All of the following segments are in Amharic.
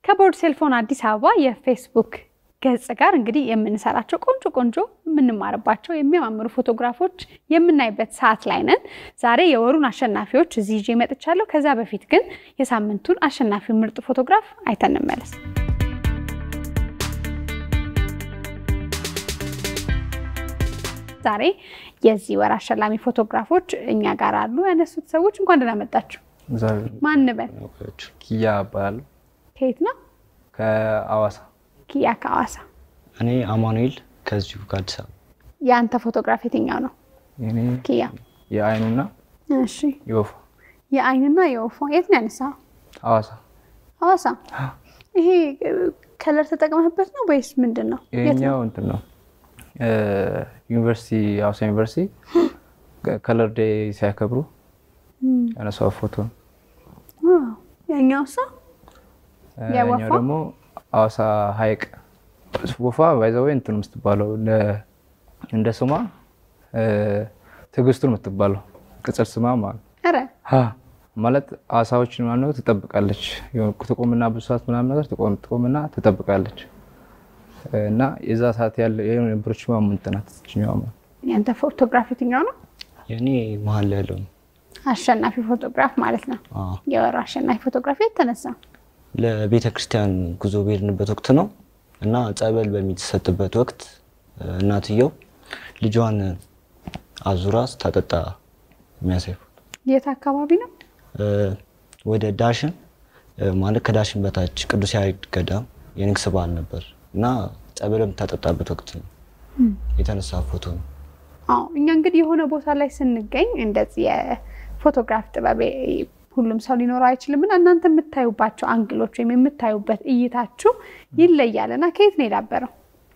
ከቦርድ ሴልፎን አዲስ አበባ የፌስቡክ ገጽ ጋር እንግዲህ የምንሰራቸው ቆንጆ ቆንጆ የምንማርባቸው የሚያማምሩ ፎቶግራፎች የምናይበት ሰዓት ላይ ነን። ዛሬ የወሩን አሸናፊዎች እዚህ ይዤ መጥቻለሁ። ከዛ በፊት ግን የሳምንቱን አሸናፊ ምርጥ ፎቶግራፍ አይተን እንመለስ። ዛሬ የዚህ ወር አሸላሚ ፎቶግራፎች እኛ ጋር አሉ። ያነሱት ሰዎች እንኳን ደህና መጣችሁ። ማን በል? ኪያ እባላለሁ ከየት ነው? ከአዋሳ። ኪያ ከአዋሳ። እኔ አማኑኤል ከዚሁ ከአዲስ አበባ። የአንተ ፎቶግራፍ የትኛው ነው? የኔ ኪያ። የአይኑና እሺ፣ የወፏ የአይንና የወፏ የት ነው ያነሳው? ሐዋሳ። ሐዋሳ። ይሄ ከለር ተጠቅመህበት ነው ወይስ ምንድን ነው? የት ነው? ይሄኛው እንትን ነው ዩኒቨርሲቲ ሐዋሳ ዩኒቨርሲቲ ከለር ዴይ ሲያከብሩ ያነሳው ፎቶ ነው። ዋው፣ ያኛው ሰው የወፏ? ያኛው ደግሞ ሐዋሳ ሐይቅ ወፏ ባይዘወይ እንትን የምትባለው እንደ- እንደ ስሟ ትዕግስቱን የምትባለው ቅጽል ስሟ ማለት ኧረ ሀ ማለት አሳዎችን ምናምን ነገር ትጠብቃለች። የሆነ ትቆምና ብዙ ሰዓት ምናምን ነገር ትቆም- ትቆምና ትጠብቃለች እና የዛ ሰዓት ያለ የነበረች ማምንት ናት እችኛዋ ማለት ያንተ ፎቶግራፍ የትኛው ነው? የእኔ መሀል ላይ ያለው ነው። አሸናፊ ፎቶግራፍ ማለት ነው። አዎ። የወሩ አሸናፊ ፎቶግራፍ የት ተነሳ? ለቤተ ክርስቲያን ጉዞ በሄድንበት ወቅት ነው እና ጸበል በሚሰጥበት ወቅት እናትየው ልጇን አዙራ ስታጠጣ የሚያሳይ ፎቶ። የት አካባቢ ነው? እ፣ ወደ ዳሽን እ፣ ማለት ከዳሽን በታች ቅዱስ ያሬድ ገዳም የንግስ በዓል ነበር እና ጸበል በምታጠጣበት ወቅት ነው የተነሳ ፎቶ ነው። አዎ እኛ እንግዲህ የሆነ ቦታ ላይ ስንገኝ እንደዚህ የፎቶግራፍ ጥበብ ሁሉም ሰው ሊኖረው አይችልም እና እናንተ የምታዩባቸው አንግሎች ወይም የምታዩበት እይታችሁ ይለያል እና ከየት ነው የዳበረው?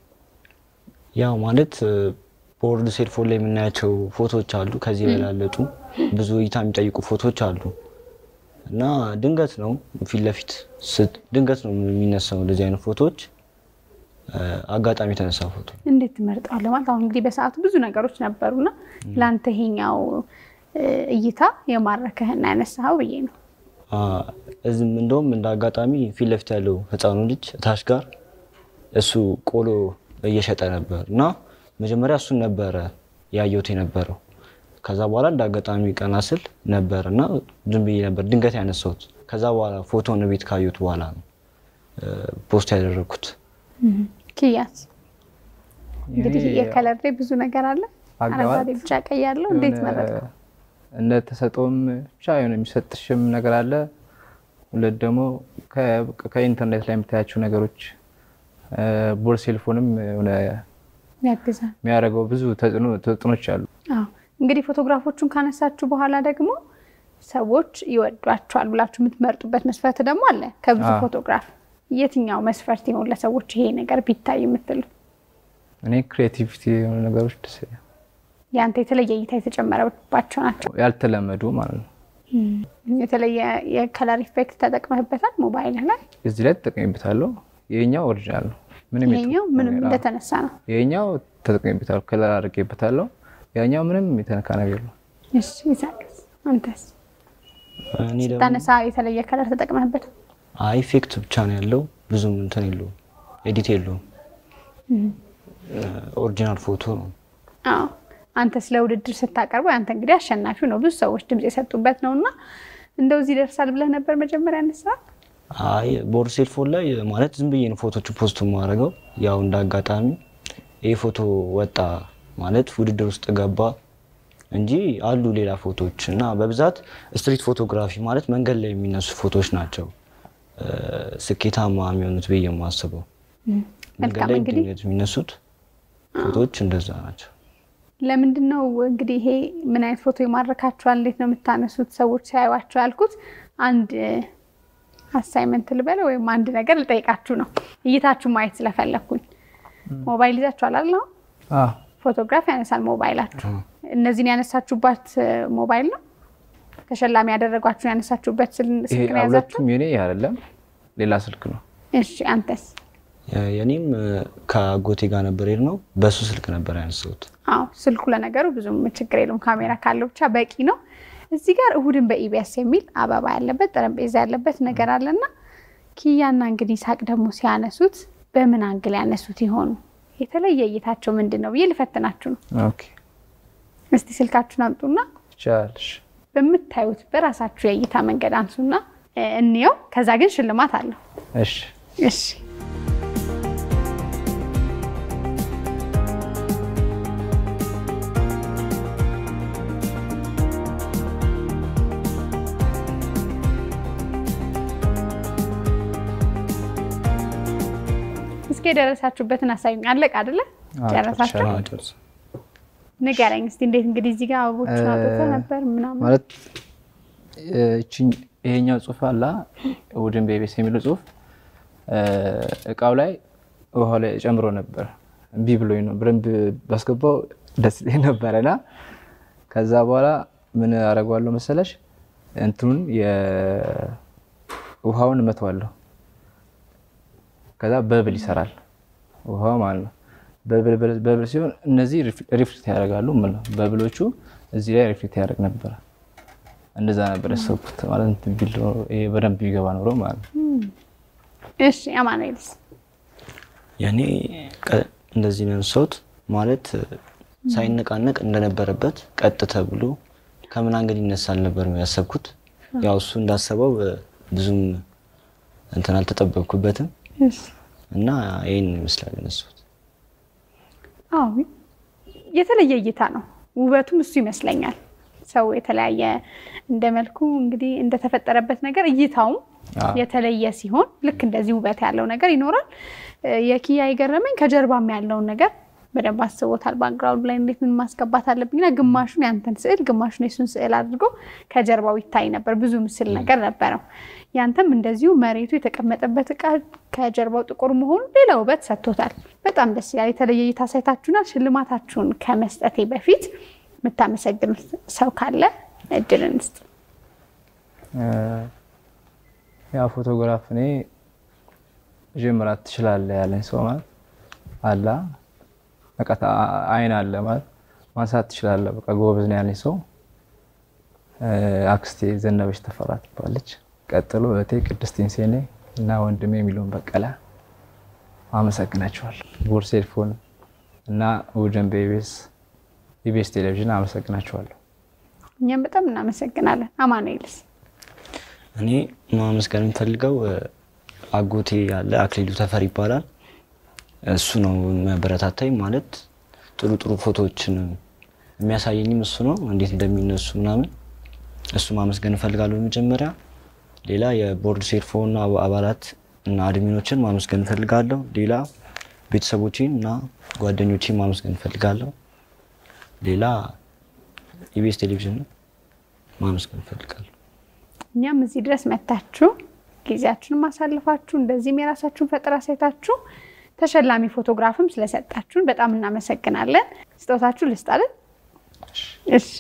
ያው ማለት እ፣ ቦርድ ሴልፎን ላይ የምናያቸው ፎቶዎች አሉ። ከዚህ የበላለጡ ብዙ እይታ የሚጠይቁ ፎቶዎች አሉ እና ድንገት ነው ፊት ለፊት ስት- ድንገት ነው የሚነሳው እንደዚህ አይነት ፎቶዎች እ፣ አጋጣሚ የተነሳ ፎቶ እንዴት ትመርጠዋለህ? ማለት አሁን እንግዲህ በሰዓቱ ብዙ ነገሮች ነበሩና ለአንተ ይሄኛው እ፣ እይታ የማረከህና ያነሳኸው ብዬ ነው። አ፣ እዚህም እንደውም እንደ አጋጣሚ ፊት ለፊት ያለው ህፃኑ ልጅ እታች ጋር እሱ ቆሎ እየሸጠ ነበር እና መጀመሪያ እሱን ነበረ ያየሁት የነበረው። ከዛ በኋላ እንደ አጋጣሚ ቀና ስል ነበር እና ዝም ብዬ ነበር ድንገት ያነሳሁት። ከዛ በኋላ ፎቶን ቤት ካየሁት በኋላ ነው እ፣ ፖስት ያደረግኩት። ኪያስ እንግዲህ የኔ የከለር ላይ ብዙ ነገር አለ። አገባብ አረንጓዴ፣ ቢጫ፣ ቀይ ያለው እንዴት የሆነ መረጥከው? እንደ ተሰጠውም ብቻ የሆነ የሚሰጥሽም ነገር አለ። ሁለት ደግሞ ከ- ከኢንተርኔት ላይ የምታያቸው ነገሮች ቦርድ ሴልፎንም የሆነ ያግዛል። የሚያደርገው ብዙ ተጽዕኖ ተጽዕኖች አሉ። አዎ እንግዲህ ፎቶግራፎቹን ካነሳችሁ በኋላ ደግሞ ሰዎች ይወዷቸዋል ብላችሁ የምትመርጡበት መስፈርት ደግሞ አለ። ከብዙ አዎ። ፎቶግራፍ የትኛው መስፈርት ይሆን ለሰዎች ይሄ ነገር ቢታይ የምትሉት? እኔ ክሬቲቪቲ የሆኑ ነገሮች ደስ ይላል። ያንተ የተለየ እይታ የተጨመረባቸው ናቸው። ያልተለመዱ ማለት ነው። የተለየ የከለር ኢፌክት ተጠቅመህበታል ሞባይልህ ላይ? እዚህ ላይ ተጠቅሜበታለሁ። ይሄኛው ኦሪጂናል ነው። ምንም ይሄኛው የጠ- ምንም ነገር- እንደተነሳ ነው። ይሄኛው ተጠቅሜበታለሁ፣ ከለር አድርጌበታለሁ። ያኛው ምንም የተነካ ነገር ነው። እሺ ይሳቅስ፣ አንተስ እኔ ደግሞ ታነሳ የተለየ ከለር ተጠቅመህበታል? አይ ኢፌክት ብቻ ነው ያለው ብዙም እንትን የለውም ኤዲት የለውም። ኦሪጂናል ፎቶ ነው። አዎ አንተ ስለ ውድድር ስታቀርበው አንተ እንግዲህ አሸናፊው ነው። ብዙ ሰዎች ድምፅ የሰጡበት ነው እና እንደው እዚህ ይደርሳል ብለህ ነበር መጀመሪያ ያነሳ? አይ ቦርድ ሴልፎን ላይ ማለት ዝም ብዬ ነው ፎቶቹ ፖስት የማደርገው። ያው እንደ አጋጣሚ ይህ ፎቶ ወጣ ማለት ውድድር ውስጥ ገባ እንጂ አሉ ሌላ ፎቶዎች እና በብዛት ስትሪት ፎቶግራፊ ማለት መንገድ ላይ የሚነሱ ፎቶዎች ናቸው እ፣ ስኬታማ የሚሆኑት ብዬ የማስበው። መንገድ መልካም ላይ እንግዲህ ድንገት የሚነሱት ፎቶዎች እንደዛ ናቸው። ለምንድን ነው እንግዲህ ይሄ ምን አይነት ፎቶ ይማርካችኋል? እንዴት ነው የምታነሱት ሰዎች ሲያዩዋቸው ያልኩት አንድ አሳይመንት ልበለ ወይም አንድ ነገር ልጠይቃችሁ ነው። እይታችሁ ማየት ስለፈለግኩኝ ሞባይል ይዛችኋል አይደል? አሁን አዎ ፎቶግራፍ ያነሳል ሞባይላችሁ። እነዚህን ያነሳችሁባት ሞባይል ነው ተሸላሚ ያደረጓችሁን ያነሳችሁበት ስል- ይሄ ስልክ ነው ያዛችሁ? ሁለቱም የኔ አይደለም፣ ሌላ ስልክ ነው። እሺ አንተስ? የኔም እ፣ ከአጎቴ ጋር ነበር ነው በሱ ስልክ ነበር ያነሳሁት። አዎ ስልኩ ለነገሩ ብዙም ችግር የለውም። ካሜራ ካለው ብቻ በቂ ነው። እዚህ ጋር እሁድን በኢቢኤስ የሚል አበባ ያለበት ጠረጴዛ ያለበት ነገር አለና ኪያና እንግዲህ ይሳቅ ደግሞ ሲያነሱት በምን አንግል ያነሱት ይሆኑ? የተለየ እይታቸው ምንድን ነው ብዬ ልፈትናችሁ ነው። ኦኬ እስቲ ስልካችሁን አምጡና ይቻላልሽ። በምታዩት በራሳችሁ የእይታ መንገድ አንሱና እ፣ እንየው። ከዛ ግን ሽልማት አለው። እሺ እሺ እስኪ የደረሳችሁበትን አሳዩኝ። አለቅ አይደለ? አዎ፣ ጨረሳችሁ? ጨርሻለሁ። ንገረኝ እስቲ እንዴት እንግዲህ እዚህ ጋር አበቦችን አውጥተህ ነበር ምናምን ማለት እ፣ ይቺኝ ይሄኛው ጽሁፍ አላ ውድን ቤቤስ የሚለው ጽሁፍ እ፣ እቃው ላይ ውሃ ላይ ጨምሮ ነበር። እምቢ ብሎኝ ነው በደንብ ባስገባው ደስ ይለኝ ነበረና ከዛ በኋላ ምን አደርገዋለሁ መሰለሽ እንትኑን የውሃውን እመተዋለሁ። ከዛ በብል ይሰራል ውሃው ማለት ነው። በብል በብል- በብል ሲሆን እነዚህ ሪፍሌክት ያደርጋሉ ማለት ነው። በብሎቹ እዚህ ላይ ሪፍሌክት ያደርግ ነበረ። እንደዛ ነበር ያሰብኩት ማለት እንትን ቢል ኖሮ ይሄ በደንብ ቢገባ ኖሮ ማለት ነው። እሺ አማኑኤልስ ያኔ ቀ- እንደዚህ ነው ያነሳሁት ማለት ሳይነቃነቅ እንደነበረበት ቀጥ ተብሎ ከምን አንገድ ይነሳል ነበር ያሰብኩት። ያው እሱ እንዳሰበው እ፣ ብዙም እንትን አልተጠበቅኩበትም እሺ እና ይህን ይመስላል ያነሳሁት። አዎ የተለየ እይታ ነው። ውበቱም እሱ ይመስለኛል። ሰው የተለያየ እንደ መልኩ እንግዲህ እንደተፈጠረበት ነገር እይታውም አዎ። የተለየ ሲሆን ልክ እንደዚህ ውበት ያለው ነገር ይኖራል። እ፣ የኪያ የገረመኝ ከጀርባም ያለውን ነገር በደንብ አስቦታል። ባክግራውንድ ላይ እንዴት ምን ማስገባት አለብኝና ግማሹን ያንተን ስዕል ግማሹን የሱን ስዕል አድርጎ ከጀርባው ይታይ ነበር። ብዙ ምስል ነገር ነበረው። ያንተም እንደዚሁ መሬቱ የተቀመጠበት እቃ ከጀርባው ጥቁር መሆኑ ሌላ ውበት ሰጥቶታል። በጣም ደስ ይላል። የተለየ እይታ ሳይታችሁናል። ሽልማታችሁን ከመስጠቴ በፊት የምታመሰግኑት ሰው ካለ እድል እንስጥ። እ፣ ያ ፎቶግራፍ እኔ ጀምራት ትችላለህ ያለኝ ሰው ማለት አላ በቃ ታ- አይን አለ ማለት ማንሳት ትችላለህ በቃ ጎበዝ ነው ያለኝ ሰው እ፣ አክስቴ ዘነበች ተፈራ ትባለች። ቀጥሎ እህቴ ቅድስት ኢንሴኔ እና ወንድሜ የሚለውን በቀለ አመሰግናቸዋለሁ። ቦርስ ሄድፎን እና ውድን በኢቢኤስ ኢቢኤስ ቴሌቪዥን አመሰግናቸዋለሁ። እኛም በጣም እናመሰግናለን። አማኑኤልስ እኔ ማመስገን የምፈልገው እ፣ አጎቴ ያለ አክሊሉ ተፈር ይባላል። እሱ ነው የሚያበረታታኝ ማለት ጥሩ ጥሩ ፎቶዎችን የሚያሳየኝም እሱ ነው፣ እንዴት እንደሚነሱ ምናምን እሱ ማመስገን እፈልጋለሁ በመጀመሪያ። ሌላ የቦርድ ሴርፎና አባላት እና አድሚኖችን ማመስገን እፈልጋለሁ። ሌላ ቤተሰቦቼን እና ጓደኞቼን ማመስገን እፈልጋለሁ። ሌላ ኢቢኤስ ቴሌቪዥን ማመስገን እፈልጋለሁ። እኛም እዚህ ድረስ መታችሁ ጊዜያችሁን ማሳልፋችሁ እንደዚህም የራሳችሁን ፈጠራ ሳይታችሁ ተሸላሚ ፎቶግራፍም ስለሰጣችሁን በጣም እናመሰግናለን። ስጦታችሁ ልስጣለን። እሺ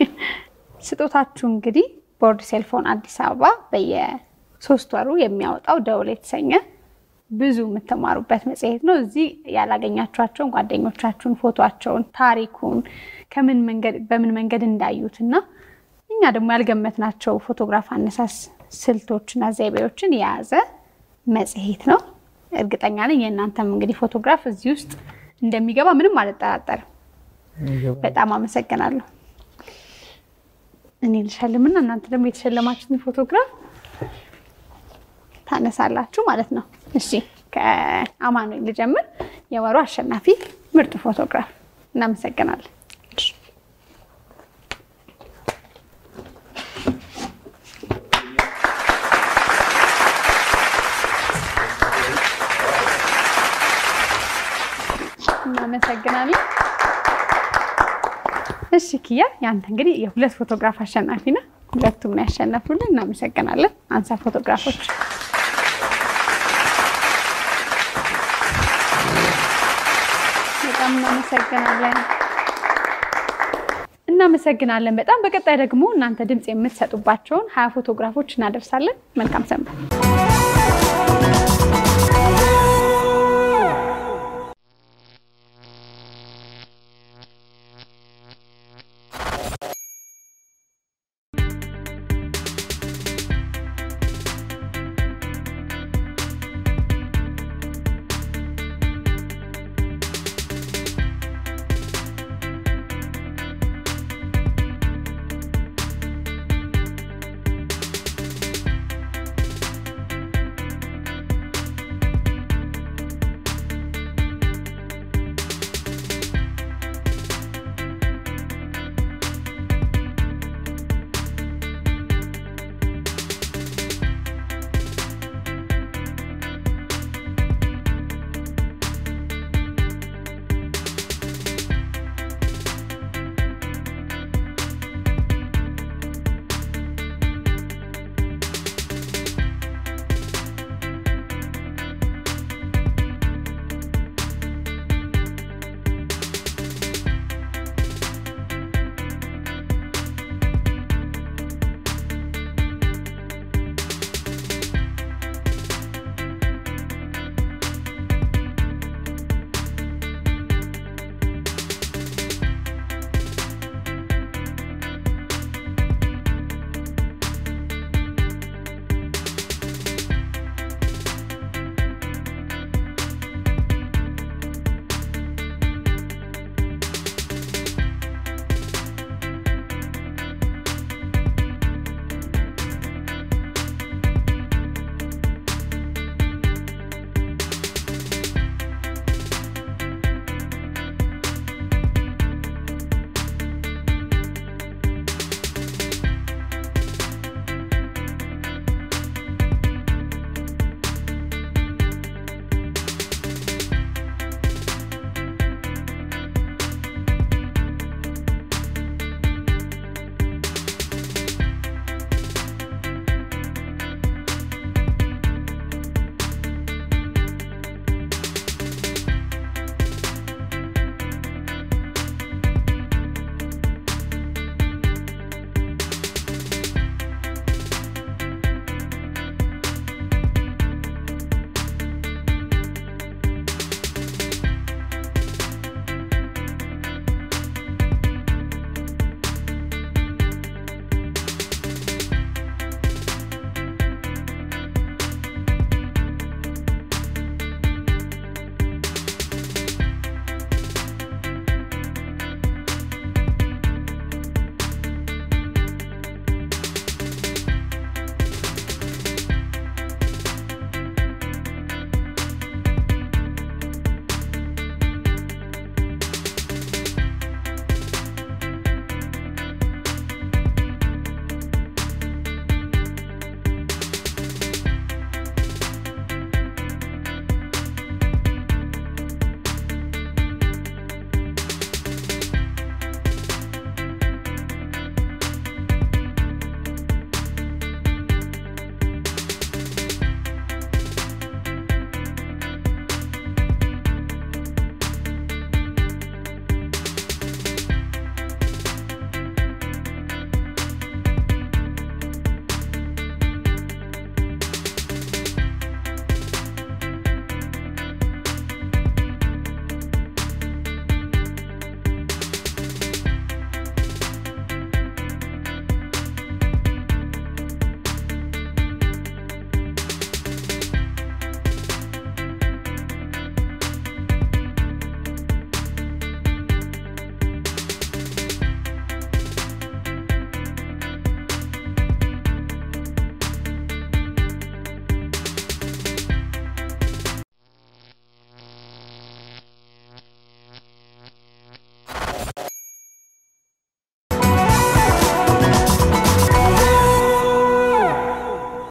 ስጦታችሁ እንግዲህ ቦርድ ሴልፎን አዲስ አበባ በየሶስት ወሩ የሚያወጣው ደውል የተሰኘ ብዙ የምትማሩበት መጽሔት ነው። እዚህ ያላገኛችኋቸውን ጓደኞቻችሁን ፎቶቸውን፣ ታሪኩን ከምን መንገድ በምን መንገድ እንዳዩት እና እኛ ደግሞ ያልገመትናቸው ፎቶግራፍ አነሳስ ስልቶችና ዘይቤዎችን የያዘ መጽሔት ነው። እርግጠኛ ነኝ የእናንተም እንግዲህ ፎቶግራፍ እዚህ ውስጥ እንደሚገባ ምንም አልጠራጠርም። በጣም አመሰግናለሁ። እኔ ልሸልምና እናንተ ደግሞ የተሸለማችሁትን ፎቶግራፍ ታነሳላችሁ ማለት ነው። እሺ ከአማኑኤል ልጀምር። የወሩ አሸናፊ ምርጥ ፎቶግራፍ። እናመሰግናለን። እናመሰግናለን። እሺ ኪያ፣ ያንተ እንግዲህ የሁለት ፎቶግራፍ አሸናፊ ነህ። ሁለቱም ነው ያሸነፉልን። እናመሰግናለን። አንሳ ፎቶግራፎች በጣም እናመሰግናለን። እናመሰግናለን በጣም በቀጣይ ደግሞ እናንተ ድምፅ የምትሰጡባቸውን ሀያ ፎቶግራፎች እናደርሳለን። መልካም ሰንበት።